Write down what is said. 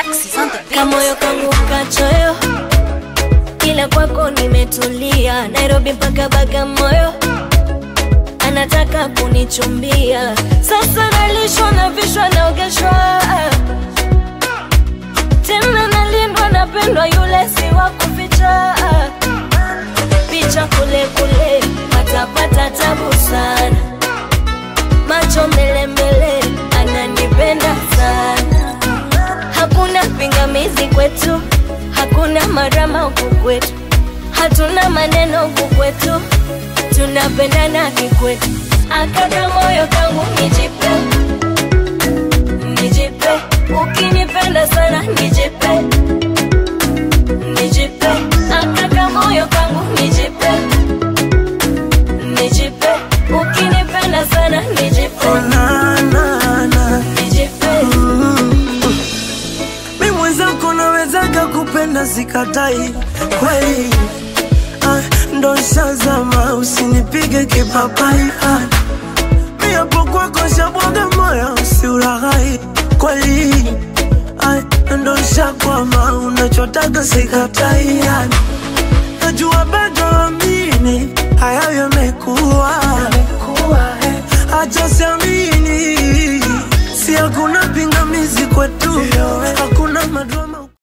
Alexis on the beat. kamoyo kangu kachoyo, ila kwako nimetulia. Nairobi mpaka Bagamoyo, anataka kunichumbia. Sasa nalishwa na vishwa naogeshwa, tena nalindwa, napendwa, yule si wa kuficha. Picha kule kule, patapata tabu sana, macho mbele mbele, ananipenda sana hakuna pingamizi kwetu, hakuna marama huku kwetu, hatuna maneno huku kwetu, tunapendana kikwetu. Akaka moyo kangu nijipe, nijipe, ukinipenda sana nijipe, nijipe, akaka moyo kangu nijipe, nijipe, ukinipenda sana nijipe, Oh, na, na, na. nijipe. Mi mwenzako nawezaga kupenda sikatai kweli ah, ndo shazama usinipige kipapai ah, mi hapo kwako shabwaga moyo usiulaghai kweli ah, ndo shakwama unachotaga sikatai ah, najua bado amini hayo yamekuwa acha siamini si hakuna pingamizi kwetu hakuna madrama